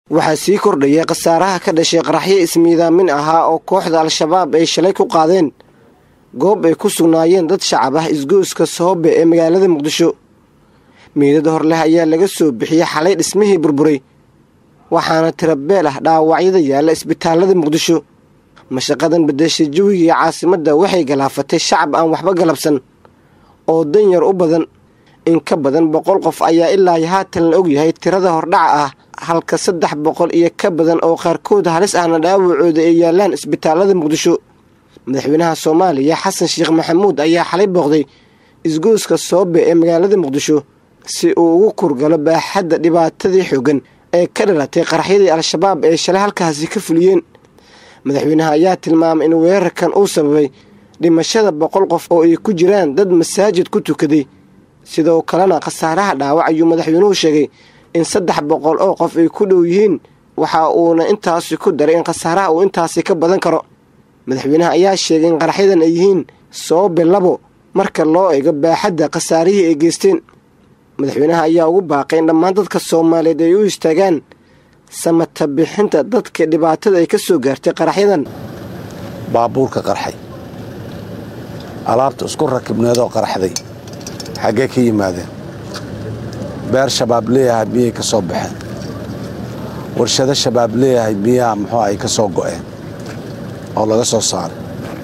waxaa sii kordhayay khasaaraha ka dhashay qaraxyo ismiidaamin ahaa oo kooxda al-shabaab ay shalay ku qaadeen goob ay ku sugnaayeen dad shacab ah isgoyska soobe ee magaalada muqdisho meydad hor leh ayaa laga soo bixiyey xalay dhismihii burburay waxaana tirabeel ah dhaawacyada yaalla isbitaalada muqdisho mashaqadan bedeshay jawiga iyo caasimadda waxay galaafatay shacab aan waxba galabsan oo danyar u badan in ka badan boqol qof ayaa ilaa haatan la ogyahay tirada hordhaca ah halka saddex boqol iyo ka badan oo qaarkood halis ahna dhaawacooda ay yaallaan isbitaalada muqdisho madaxweynaha soomaaliya xasan sheekh maxamuud ayaa xalay booqday isgoyska soobe ee magaalada muqdisho si uu ugu kurgalo baaxadda dhibaatadii xooggan ee ka dhalatay qaraxyadii al-shabaab ee shalay halkaasi ka fuliyeen madaxweynaha ayaa tilmaamay in weerarkan uu sababay dhimashada boqol qof oo ay ku jiraan dad masaajid ku tukaday sidoo kalena khasaaraha dhaawac ayuu madaxweynuhu sheegay in saddex boqol oo qof ay ku dhow yihiin waxa uuna intaasi ku daray in khasaaraha uu intaasi ka badan karo madaxweynaha ayaa sheegay in qaraxyadan ay yihiin soobe labo marka loo eego baaxadda khasaarihii ay geysteen madaxweynaha ayaa ugu baaqay in dhammaan dadka soomaaliyeed ay u istaagaan samata bixinta dadka dhibaatada ay ka soo gaartay qaraxyadan baabuurka qarxay alaabta isku rakibneedoo qarxday xaggee ka yimaadeen beer shabaab leeyahay miyay ka soo baxeen warshado shabaab leeyahay miyaa muxuu ay ka soo go'een oo laga soo saaray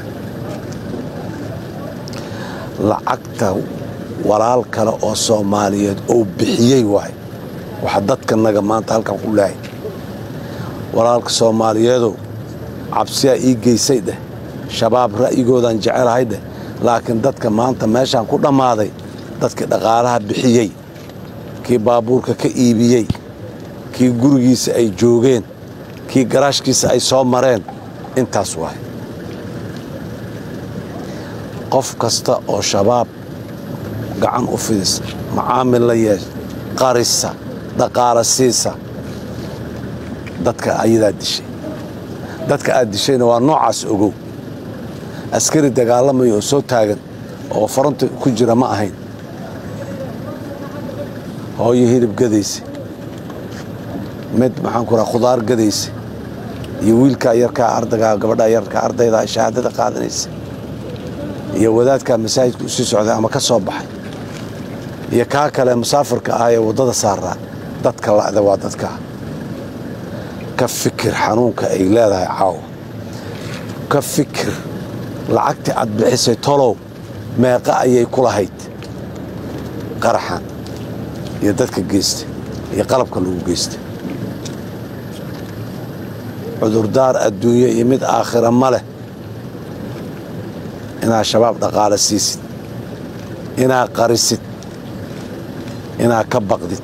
lacagta walaal kale oo soomaaliyeed oo bixiyey waay waxa dadkanaga maanta halkan ku lehay walaalka soomaaliyeedow cabsiyaa ii geysay dheh shabaab ra'yigoodaan jecelahay dheh laakiin dadka maanta meeshaan ku dhammaaday dadkii dhaqaalaha bixiyey kii baabuurka ka iibiyey kii gurigiisa ay joogeen kii garaashkiisa ay soo mareen intaas waay qof kasta oo shabaab gacan u fidisa macaamil la yeesha qarisa dhaqaala siisa dadka ayadaa dishay dadka aad dishayna waa noocaas ogow askari dagaalamaya oo soo taagan oo faranta ku jira ma ahayn hooyo hilib gadaysa mid maxaan ku raha khudaar gadaysa iyo wiilkaa yarkaa ardagaa gabadhaa yarkaa ardaydaa shahaadada qaadanaysa iyo wadaadkaa masaajidka usii socday ama ka soo baxay iyo kaa kale musaafirka ah ee waddada saaraa dadka la'da waa dadkaa ka fikir xanuunka ay leedahay caawa ka fikir lacagtii aad bixisay tolow meeqa ayay ku lahayd qaraxan iyo dadka geysta iyo qalabka lagu geysta cudurdaar adduunye iyo mid aakhira ma leh inaad shabaab dhaqaala siisid inaad qarisid inaad ka baqdid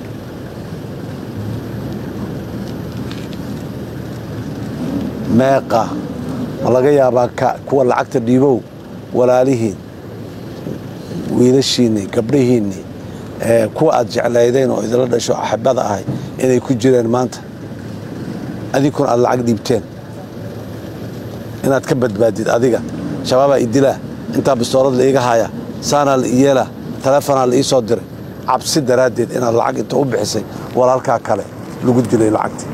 meeqa ma laga yaabaa kuwa lacagta dhiibow walaalihiin wiilashiinnii gabdhahiinnii kuwa aad jeclaydeen oo idinla dhasho axibada ahay inay ku jireen maanta adinkuna aad lacag dhiibteen inaad ka badbaadid adiga shabaabaa idilaa intaa bistoolad la iiga haya saanaa la iyeelaa taleefonaa la ii soo diray cabsi daraaddeed inaad lacag inta u bixisay walaalkaa kale lagu dilay lacagtii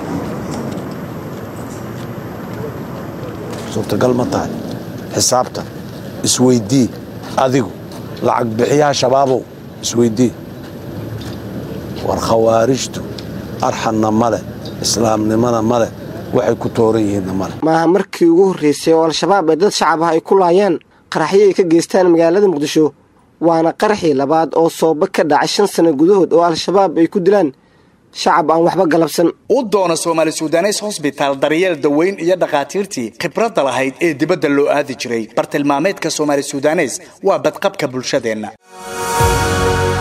suurtagal ma tahay xisaabta isweydii adigu lacag bixiyaha shabaabow isweydii war khawaarijtu arxanna ma leh islaamnimana ma leh waxay ku tooran yihiinna ma leh maaha markii ugu horraysay oo al-shabaab ee dad shacab ah ay ku laayaan qaraxyo ay ka geystaan magaalada muqdisho waana qaraxii labaad oo sooba ka dhacay shan sano gudahood oo al-shabaab ay ku dilaan shacab aan waxba galabsan u doona soomaali sudanes hosbitaal daryeel daweyn iyo dhakhaatiirtii khibradda lahayd ee dibadda loo aadi jiray bartilmaameedka soomaali sudanes waa badqabka bulshadeenna